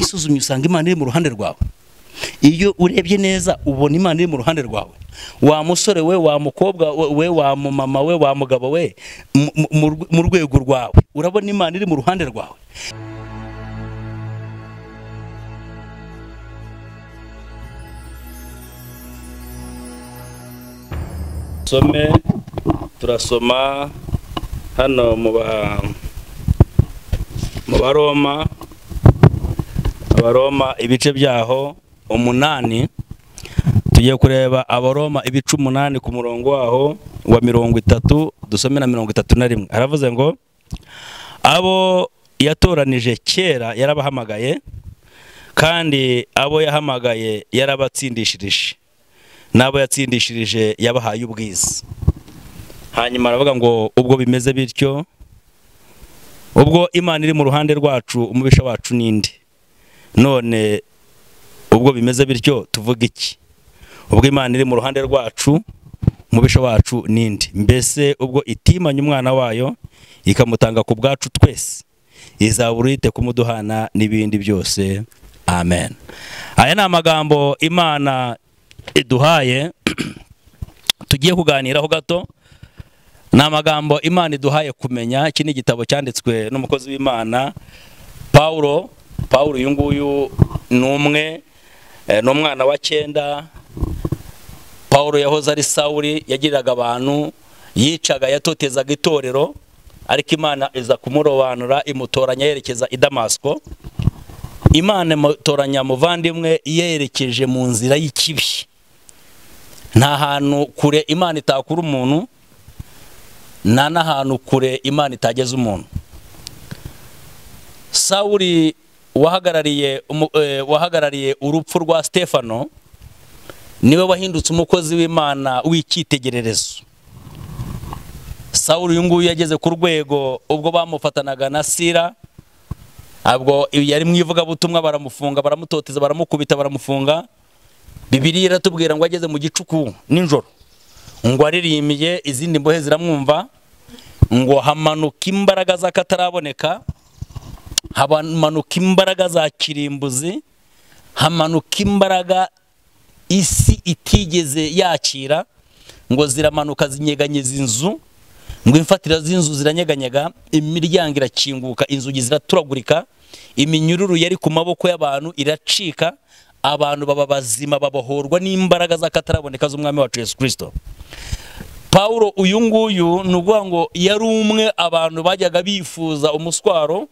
wisuzumye usanga imana iri mu ruhande rwawe iyo urebye neza ubona imana iri mu ruhande rwawe wa musore we wa mukobwa we wa mumama we wa mugabo we mu rwego rwawe urabona imana iri mu ruhande rwawe some turasoma hano mu baroma abaroma ibice byaho umunani tugiye kureba abaroma ibice umunani ku murongo waho wa mirongo itatu dusome na mirongo itatu na rimwe aravuze ngo abo yatoranije kera yarabahamagaye kandi abo yahamagaye yarabatsindishirije n'abo yatsindishirije yabahaye ubwiza hanyuma aravuga ngo ubwo bimeze bityo ubwo imana iri mu ruhande rwacu umubisha wacu n'indi none ubwo bimeze bityo tuvuga iki ubwo imana iri mu ruhande rwacu umubisha wacu n'indi mbese ubwo itimanye umwana wayo ikamutanga ku bwacu twese izabura uyite kumuduhana n'ibindi byose amen aya ni amagambo imana iduhaye tugiye kuganiraho gato ni amagambo imana iduhaye kumenya iki ni igitabo cyanditswe n'umukozi w'imana paul paul uyu nguyu ni umwe ni umwana wa cyenda paul yahoze ari sawuri yagiriraga abantu yicaga yatotezaga itorero ariko imana iza kumurobanura imutoranya yerekeza i damasiko imana imutoranya muvandimwe yerekeje mu nzira y'ikibi nta hantu kure imana itakura umuntu nta n'ahantu kure imana itageza umuntu sawuri wahagarariye wahagarariye urupfu rwa stefano niwe wahindutse umukozi w'imana w'icyitegererezo sawuri uyu nguyu yageze ku rwego ubwo bamufatanaga na sira abwo yari mu ivugabutumwa baramufunga baramutoteza baramukubita baramufunga bibiri iratubwira ngo ageze mu gicuku nijoro ngo aririmbye izindi mbohe ziramwumva ngo hamanuka imbaraga z'akataraboneka hamanuka imbaraga za kirimbuzi hamanuka imbaraga isi itigeze yakira ngo ziramanuka zinyeganyiza inzu ngo imfatira z'inzu ziranyeganyega imiryango irakinguka inzugi ziraturagurika iminyururu yari ku maboko y'abantu iracika abantu baba bazima babohorwa n'imbaraga z'akataraboneka z'umwami wacu Yesu kirisito paul uyu nguyu ni ukuvuga ngo yari umwe abantu bajyaga bifuza umuswaro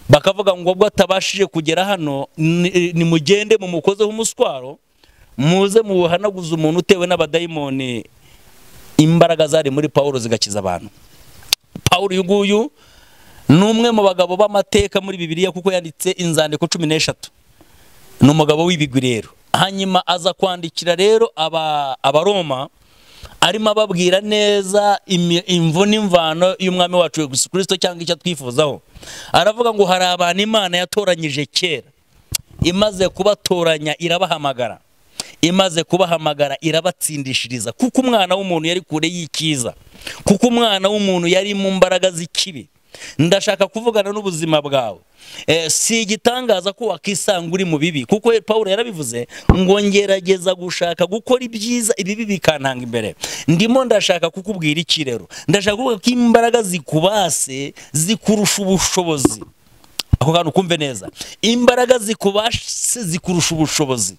bakavuga ngo ubwo atabashije kugera hano nimugende mumukozeho umuswaro muze muwuhanaguze umuntu utewe n'abadayimoni imbaraga zari muri paul zigakiza abantu paul uyu nguyu ni umwe mu bagabo b'amateka muri bibiliya kuko yanditse inzandiko cumi n'eshatu ni umugabo w'ibigwi rero hanyuma aza kwandikira rero abaroma arimo ababwira neza imvu n'imvano y'umwami wacu Yesu kirisito cyangwa icyo twifuzaho aravuga ngo hari abantu imana yatoranyije kera imaze kubatoranya irabahamagara imaze kubahamagara irabatsindishiriza kuko umwana w'umuntu yari kure y'ikiza kuko umwana w'umuntu yari mu mbaraga z'ikibi ndashaka kuvugana n'ubuzima bwawe si igitangaza ko wakisanga uri mu bibi kuko paul yarabivuze ngo ngerageza gushaka gukora ibyiza ibibi bikantanga imbere ndimo ndashaka kukubwira ikirero ndashaka kuvuga ko imbaraga zikubase zikurusha ubushobozi ako kantu kumve neza imbaraga zikubase zikurusha ubushobozi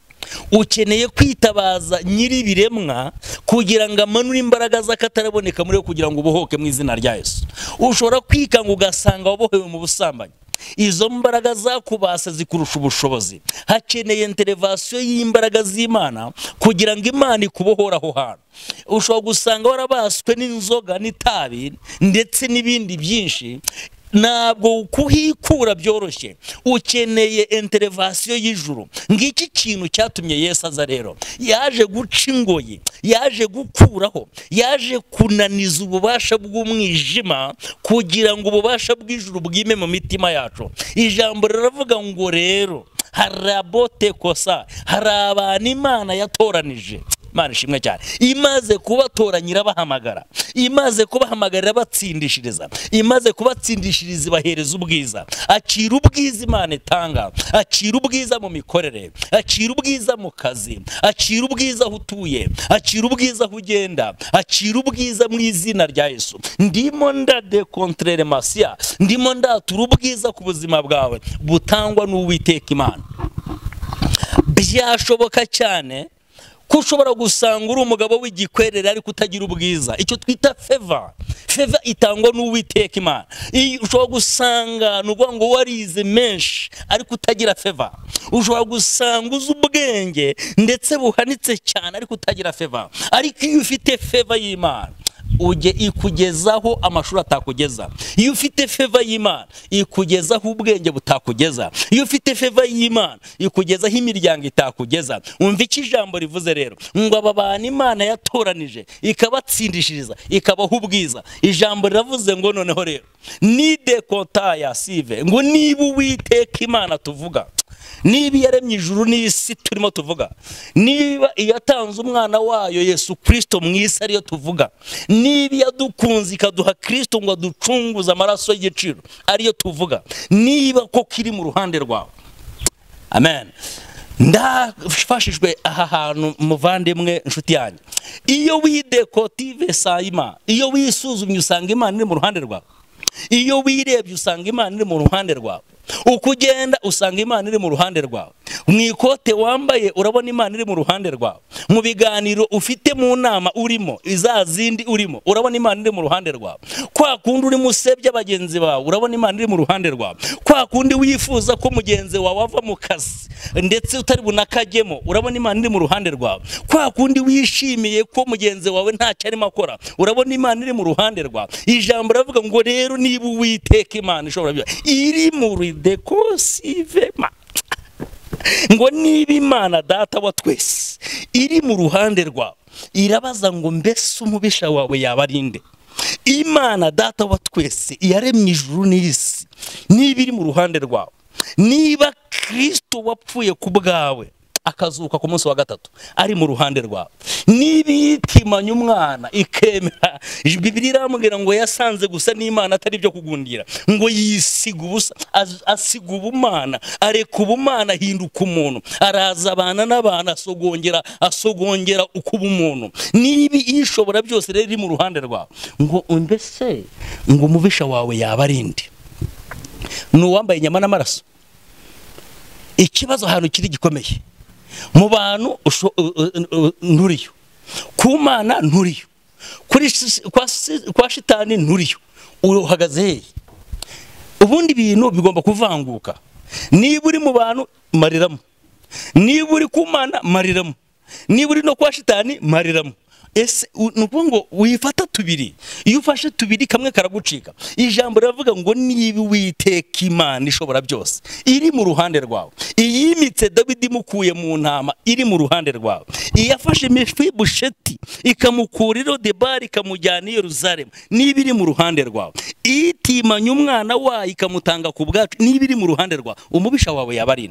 ukeneye kwitabaza nyir'ibiremwa kugira ngo amanure imbaraga z'akataraboneka muri we kugira ngo ubohoke mu izina rya Yesu ushobora kwikanga ugasanga wabohewe mu busambanyi izo mbaraga zakubase zikurusha ubushobozi hakeneye interevasiyo y'imbaraga z'imana kugira ngo imana ikubohore aho hantu ushobora gusanga warabaswe n'inzoga n'itabi ndetse n'ibindi byinshi ntabwo kuhikura byoroshye ukeneye interevasiyo y'ijuru ngiki kintu cyatumye Yesu aza rero yaje guca ingoyi yaje gukuraho yaje kunaniza ububasha bw'umwijima kugira ngo ububasha bw'ijuru bwime mu mitima yacu ijambo riravuga ngo rero harabote kosa hari abantu imana yatoranije imana ishimwe cyane imaze kubatoranya irabahamagara imaze kubahamagarira batsindishiriza imaze kubatsindishiriza ibahereza ubwiza acira ubwiza imana itanga acira ubwiza mu mikorere acira ubwiza mu kazi acira ubwiza aho utuye acira ubwiza aho ugenda acira ubwiza mu izina rya yesu ndimo ndadekontrere masiya ndimo ndatura ubwiza ku buzima bwawe butangwa n'uwiteka imana byashoboka cyane ko ushobora gusanga uri umugabo w'igikwerere ariko utagira ubwiza icyo twita feva feva itangwa n'uwiteka imana ushobora gusanga ni ukuvuga ngo warize menshi ariko utagira feva ushobora gusanga uzi ubwenge ndetse buhanitse cyane ariko utagira feva ariko iyo ufite feva y'imana ujye ikugezaho amashuri atakugeza iyo ufite feva y'imana ikugezaho ubwenge butakugeza iyo ufite feva y'imana ikugezaho imiryango itakugeza wumva icyo ijambo rivuze rero ngo aba bantu imana yatoranije ikabatsindishiriza ikabaha ubwiza ijambo riravuze ngo noneho rero ni dekontaya sive ngo niba uwiteka imana tuvuga niba iyaremye ijuru n'isi turimo tuvuga niba iyatanze umwana wayo yesu kirisito mu isi ariyo tuvuga niba iyadukunze ikaduha kirisito ngo aducunguze amaraso y'igiciro ariyo tuvuga niba koko iri mu ruhande rwawe amen ndafashijwe aha hantu muvandimwe inshuti yanjye iyo widekotive sayima iyo wisuzumye usanga imana iri mu ruhande rwawe iyo wirebye usanga imana iri mu ruhande rwawe uko ugenda usanga imana iri mu ruhande rwawe mu ikote wambaye urabona imana iri mu ruhande rwawe mu biganiro ufite mu nama urimo za zindi urimo urabona imana iri mu ruhande rwawe kwa kundi urimo usebya bagenzi bawe urabona imana iri mu ruhande rwawe kwa kundi wifuza ko mugenzi wawe ava mu kazi ndetse utari bunakajyemo urabona imana iri mu ruhande rwawe kwa kundi wishimiye ko mugenzi wawe ntacyo arimo akora urabona imana iri mu ruhande rwawe ijambo riravuga ngo rero niba uwiteka imana ishobora byose iri mu dekosivema ngo niba imana data wa twese iri mu ruhande rwawe irabaza ngo mbese umubisha wawe yaba ari nde imana data wa twese iyaremye ijuru n'isi niba iri mu ruhande rwawe niba kirisito wapfuye ku bwawe akazuka ku munsi wa gatatu ari mu ruhande rwawe niba yitimanya umwana ikemera bibiri irambwira ngo yasanze gusa n'imana atari ibyo kugundira ngo yisiga ubusa asiga ubumana areka ubumana ahinduka umuntu araza abana n'abana asogongera asogongera ukuba umuntu niba ishobora byose rero iri mu ruhande rwawe ngo mbese ngo umubisha wawe yaba ari indi ni uwambaye inyama n'amaraso ikibazo ahantu kiri gikomeye mu bantu nturiyo ku mana nturiyo kwa shitani nturiyo uhagaze hehe ubundi bintu bigomba kuvanguka niba uri mu bantu mariramo niba uri ku mana mariramo niba uri no kwa shitani mariramo ese ni ukuvuga ngo wifata tubiri iyo ufashe tubiri kamwe karagucika ijambo riravuga ngo niba uwiteka imana ishobora byose iri mu ruhande rwawe iyimitse dawidi imukuye mu ntama iri mu ruhande rwawe iyafashe busheti ikamukura irodebari ikamujyana i Yerusalemu niba iri mu ruhande rwawe itimanya umwana wayo ikamutanga ku bwacu niba iri mu ruhande rwawe umubisha wawe yaba ari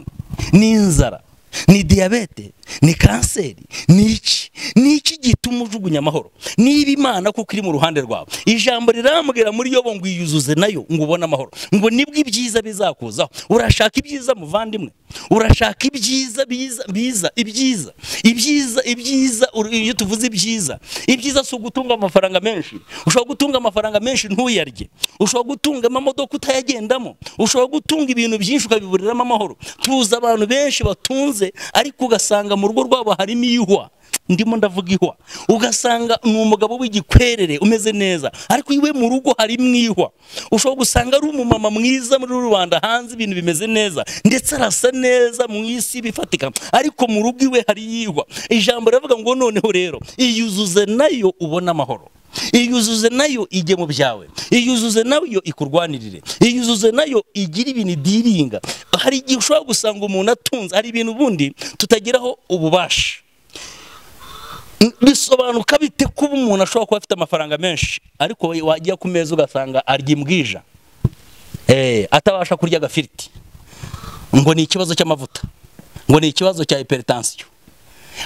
n'inzara ni diyabete ni kanseri ni iki ni iki gituma ujugunya amahoro niba imana kuko iri mu ruhande rwawe ijambo rirambwira muri yobo ngo iyuzuze nayo ngo ubone amahoro ngo nibwo ibyiza bizakuzaho urashaka ibyiza muvandimwe urashaka ibyiza biza biza ibyiza ibyiza ibyiza iyo tuvuze ibyiza ibyiza si ugutunga amafaranga menshi ushobora gutunga amafaranga menshi ntuyarye ushobora gutunga amamodoka utayagendamo ushobora gutunga ibintu byinshi ukabiburiramo amahoro tuzi abantu benshi batunze ariko ugasanga mu rugo rwabo harimo iyihwa ndimo ndavuga ihwa ugasanga ni umugabo w'igikwerere umeze neza ariko iwe mu rugo harimo ihwa ushobora gusanga ari umumama mwiza muri rubanda hanze ibintu bimeze neza ndetse arasa neza mu isi bifatika ariko mu rugo iwe hari ihwa ijambo riravuga ngo noneho rero iyuzuze nayo ubone amahoro iyuzuze nayo ijye mu byawe iyuzuze nayo ikurwanirire iyuzuze nayo igira ibintu idiringa hari igihe ushobora gusanga umuntu atunze hari ibintu ubundi tutageraho ububasha bisobanuka bite kuba umuntu ashobora kuba afite amafaranga menshi ariko wajya ku meza ugasanga arya imbwija atabasha kurya agafiriti ngo ni ikibazo cy'amavuta ngo ni ikibazo cya hiperitansiyo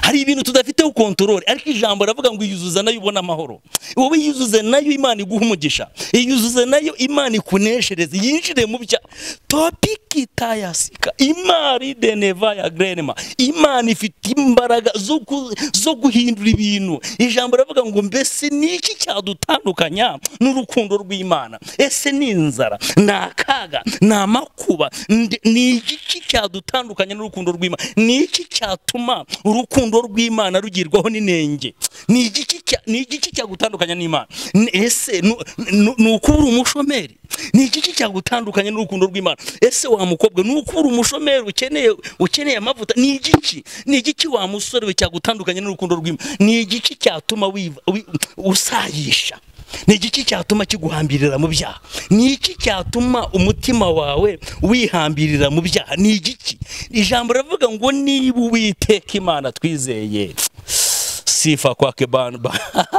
hari ibintu tudafiteho kontorore ariko ijambo ravuga ngo iyuzuze nayo ubona amahoro wowe iyuzuze nayo imana iguha umugisha iyuzuze nayo imana ikuneshereze yinjire mu bya topiki tayasika imari deneva ya grenema imana ifite imbaraga zo ku- zo guhindura ibintu ijambo ravuga ngo mbese ni iki cyadutandukanya n'urukundo rw'imana ese ni inzara ni akaga ni amakuba nde- ni iki cyadutandukanya n'urukundo rw'imana ni iki cyatuma urukundo rw'imana rugirwaho n'inenge ni igiki cya- ni igiki cyagutandukanya n'imana Ni- ese nu- nu- ni uko uri umushomeri ni igiki cyagutandukanya n'urukundo rw'imana ese wa mukobwa ni uko uri umushomeri ukeneye ukeneye amavuta ni igiki ni igiki wa musore we cyagutandukanya n'urukundo rw'imana ni igiki cyatuma wiva- wi- usayisha ni igiki cyatuma kiguhambirira mu byaha ni iki cyatuma umutima wawe wihambirira mu byaha ni igiki ijambo rivuga ngo niba uwiteka imana twizeye sifa kwake banba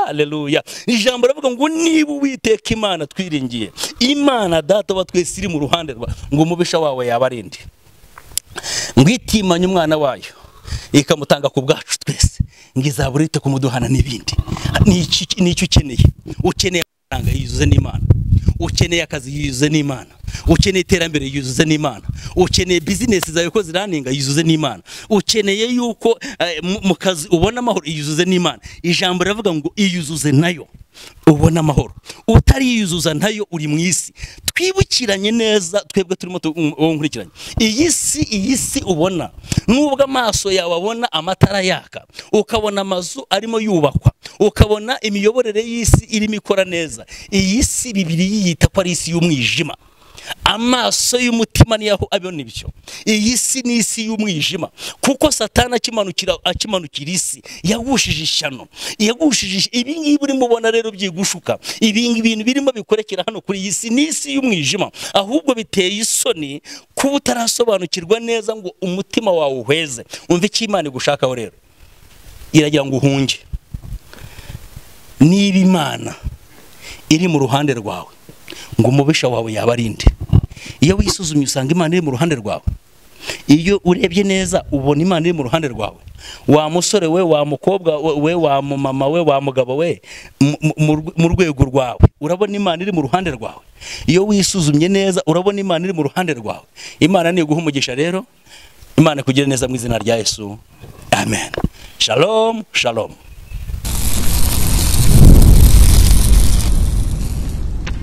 haleluya ijambo rivuga ngo niba uwiteka imana twiringiye imana data wa twese iri mu ruhande rwa ngo umubisha wawe yabarinde ngo itimanye umwana wayo ikamutanga ku bwacu twese ngo izabura ite kumuduhana n'ibindi Ni iki- ni icyo ukeneye ukeneye amafaranga yuzuze n'imana ukeneye akazi yuzuze n'imana ukeneye iterambere yuzuze n'imana ukeneye bizinesi zawe ko ziraninga yuzuze n'imana ukeneye yuko eh, mu- mu kazi ubona amahoro yuzuze n'imana ijambo riravuga ngo iyuzuze nayo ubona amahoro utariyuzuza nayo uri mu isi twibukiranye neza twebwe turimo tu- uwo nkurikiranye iyi si iyi si ubona nubwo amaso yawe abona amatara yaka ukabona amazu arimo yubakwa ukabona imiyoborere y'isi irimo ikora neza iyi si bibiri yiyita ko ari isi y'umwijima amaso y'umutima ni aho abona ibyo iyi si ni isi y'umwijima kuko satani akimanukira akimanukira isi yagushije ishyano yagushije ish- ibi ngibi urimo ubona rero byigushuka ibi ngi- ibintu birimo bikorekera hano kuri iyi si ni isi y'umwijima ahubwo biteye isoni kuba utarasobanukirwa neza ngo umutima wawe uhweze umva icyo imana igushakaho rero iragira ngo uhunge niba imana iri mu ruhande rwawe ngo umubisha wawe yabarinde iyo wisuzumye usanga imana iri mu ruhande rwawe iyo urebye neza ubona imana iri mu ruhande rwawe wa musore we wa mukobwa we- we wa mumama we wa mugabo we mu- mu- mu rwe- mu rwego rwawe urabona imana iri mu ruhande rwawe iyo wisuzumye neza urabona imana iri mu ruhande rwawe imana niguha umugisha rero imana kugira neza mu izina rya yesu amen shalom shalom